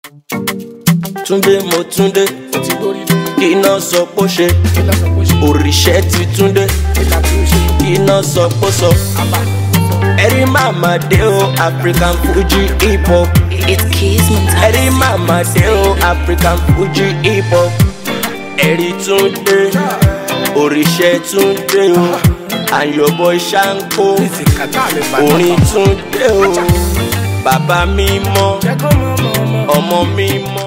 túndé mo túndé ó ti gbórí dé iná sọ pé ó ṣe kí lọ sọ pé ó ṣe òrìṣẹ́ ti túndé ìlà tí ó ṣe iná sọ pé ó sọ. àbá ẹ̀rí màmá dé o african fuji hip hop It's Keys Montana. ẹ̀rí màmá dé o african fuji hip hop ẹ̀rí túndé òrìṣẹ́ túndé o àyọ̀bọ̀ ṣáńkó ìsì kàtà mi bá orin túndé o bàbá mímọ́ jẹ́ kó mọ̀ mọ̀ mọ̀. ọmọ mímọ́.